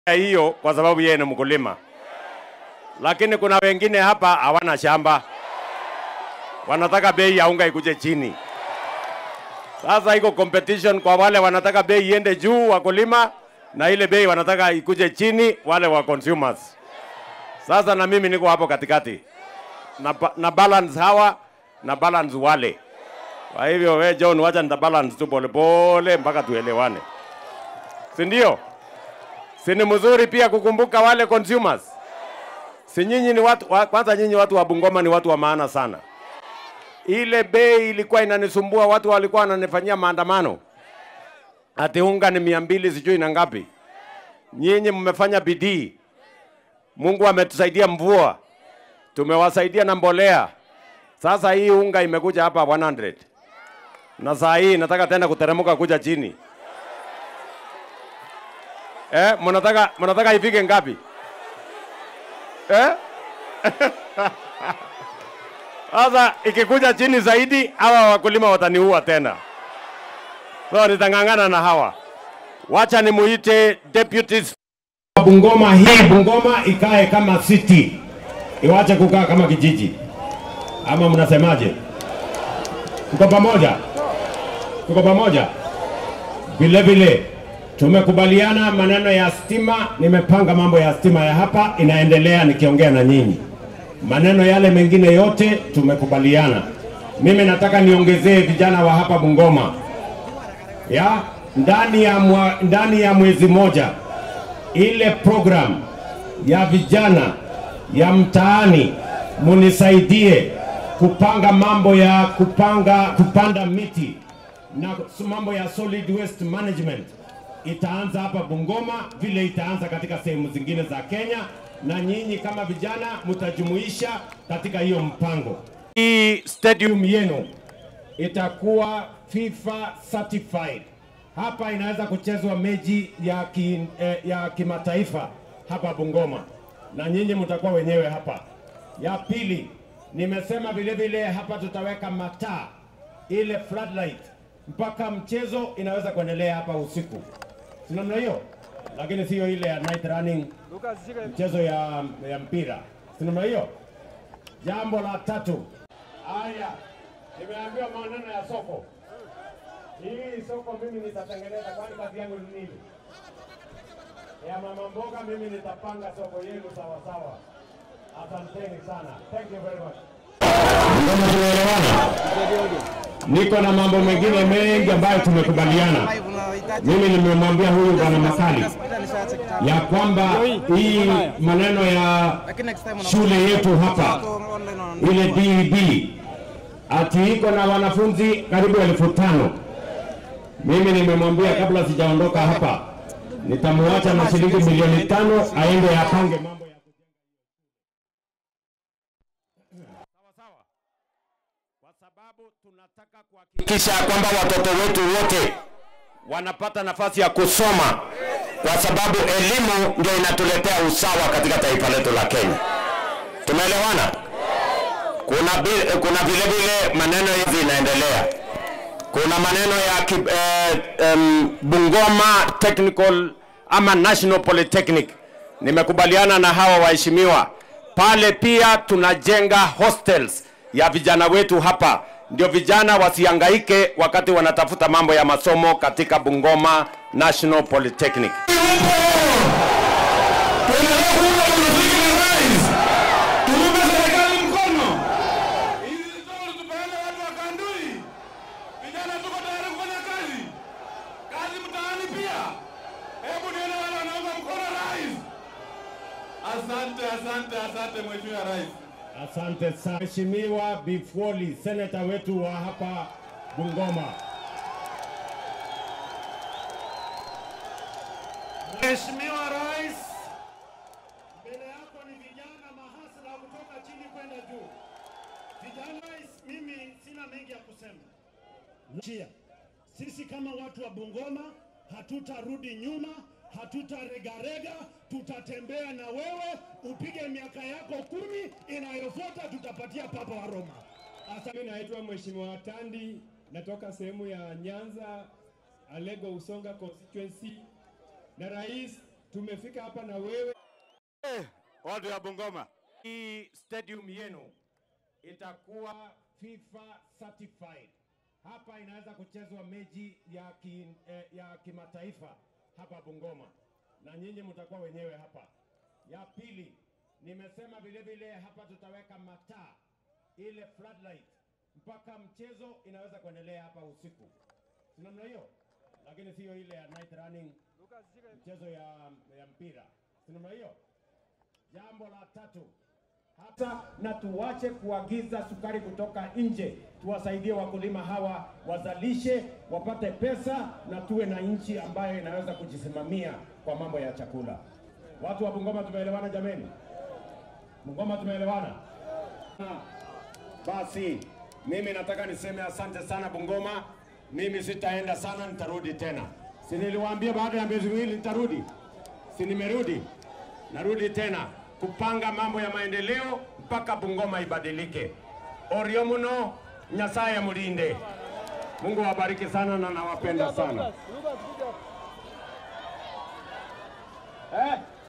hiyo kwa sababu yeye ni mkulima, lakini kuna wengine hapa hawana shamba, wanataka bei ya unga ikuje chini. Sasa iko competition kwa wale wanataka bei iende juu, wakulima, na ile bei wanataka ikuje chini, wale wa consumers. Sasa na mimi niko hapo katikati na, ba- na balance hawa na balance wale. Kwa hivyo we John, wacha nita balance tu polepole mpaka tuelewane, si ndio? Si ni mzuri pia kukumbuka wale consumers? Si nyinyi ni watu wa, kwanza nyinyi watu wa Bungoma ni watu wa maana sana. Ile bei ilikuwa inanisumbua, watu walikuwa wananifanyia maandamano ati unga ni mia mbili sijui na ngapi. Nyinyi mmefanya bidii, Mungu ametusaidia mvua, tumewasaidia na mbolea. Sasa hii unga imekuja hapa 100 na saa hii nataka tena kuteremka kuja chini. Eh, mnataka mnataka ifike ngapi? Eh? Sasa ikikuja chini zaidi, hawa wakulima wataniua tena. So nitang'ang'ana na hawa. Wacha nimuite deputy Bungoma. Hii Bungoma ikae kama city, iwache kukaa kama kijiji, ama mnasemaje? Tuko pamoja? Tuko pamoja? Vile vile tumekubaliana maneno ya stima, nimepanga mambo ya stima ya hapa inaendelea nikiongea na nyinyi. Maneno yale mengine yote tumekubaliana. Mimi nataka niongezee vijana wa hapa Bungoma ya ndani ya, mwa, ndani ya mwezi moja ile program ya vijana ya mtaani munisaidie kupanga mambo ya kupanga kupanda miti na mambo ya solid waste management itaanza hapa Bungoma vile itaanza katika sehemu zingine za Kenya, na nyinyi kama vijana mtajumuisha katika hiyo mpango. Hii stadium yenu itakuwa FIFA certified. Hapa inaweza kuchezwa mechi ya, ki, eh, ya kimataifa hapa Bungoma, na nyinyi mtakuwa wenyewe hapa. Ya pili, nimesema vile vile hapa tutaweka mataa ile floodlight mpaka mchezo inaweza kuendelea hapa usiku, si namna hiyo, lakini sio ile ya night running, mchezo ya, ya mpira, si namna hiyo. Jambo la tatu, haya, nimeambiwa maneno ya soko. Hii soko mimi nitatengeneza, kwani kazi yangu ni nini? Ya mama mboga, mimi nitapanga soko yenu sawa sawa. Asanteni sana, thank you very much. Kama tumeelewana, niko na mambo mengine mengi ambayo tumekubaliana. Mimi nimemwambia huyu bwana Makali ya kwamba hii maneno ya shule yetu hapa ile DEB ati iko na wanafunzi karibu elfu tano. Mimi nimemwambia kabla sijaondoka hapa nitamwacha na shilingi milioni tano aende apange mambo ya kwa sababu tunataka kuhakikisha kwamba watoto wetu wote wanapata nafasi ya kusoma, kwa sababu elimu ndio inatuletea usawa katika taifa letu la Kenya. Tumeelewana? Kuna, bi- kuna vile vile maneno hizi inaendelea. Kuna maneno ya ki, eh, um, Bungoma Technical ama National Polytechnic. Nimekubaliana na hawa waheshimiwa pale, pia tunajenga hostels ya vijana wetu hapa, ndio vijana wasihangaike wakati wanatafuta mambo ya masomo katika Bungoma National Polytechnic. Tuendelee kuunga muziki na rais. Tuunge serikali mkono. Hizi stori tupeane watu wa Kandui. Vijana tuko tayari kufanya kazi. Kazi mtaani pia. Hebu nione wale wanaunga mkono rais. Asante, asante, asante Mheshimiwa Rais. Asante sana Mheshimiwa Bifwoli, seneta wetu wa hapa Bungoma. Mheshimiwa Rais, mbele yako ni vijana mahasla kutoka chini kwenda juu. Vijana, rais, mimi sina mengi ya kusema. Njia. Sisi kama watu wa Bungoma hatutarudi nyuma, hatutaregarega, tutatembea na wewe, upige miaka yako kumi, inayofuata tutapatia Papa wa Roma. Mimi naitwa Mheshimiwa Tandi, natoka sehemu ya Nyanza, Alego Usonga constituency, na rais, tumefika hapa na wewe Watu ya Bungoma, hii stadium yenu itakuwa FIFA certified. Hapa inaweza kuchezwa mechi ya, ki, eh, ya kimataifa hapa Bungoma, na nyinyi mtakuwa wenyewe hapa. Ya pili, nimesema vile vile hapa tutaweka mataa ile floodlight mpaka mchezo inaweza kuendelea hapa usiku, si namna hiyo, lakini sio ile ya night running, mchezo ya, ya mpira, si namna hiyo. Jambo la tatu hata na tuwache kuagiza sukari kutoka nje, tuwasaidie wakulima hawa wazalishe, wapate pesa na tuwe na nchi ambayo inaweza kujisimamia kwa mambo ya chakula. Watu wa Bungoma tumeelewana jameni? Bungoma tumeelewana? Basi mimi nataka niseme asante sana Bungoma. Mimi sitaenda sana, nitarudi tena. Si niliwaambia baada ya miezi miwili nitarudi? Si nimerudi? Narudi tena kupanga mambo ya maendeleo mpaka Bungoma ibadilike. Orio muno, Nyasaye mulinde. Mungu awabariki sana na nawapenda sana. Eh?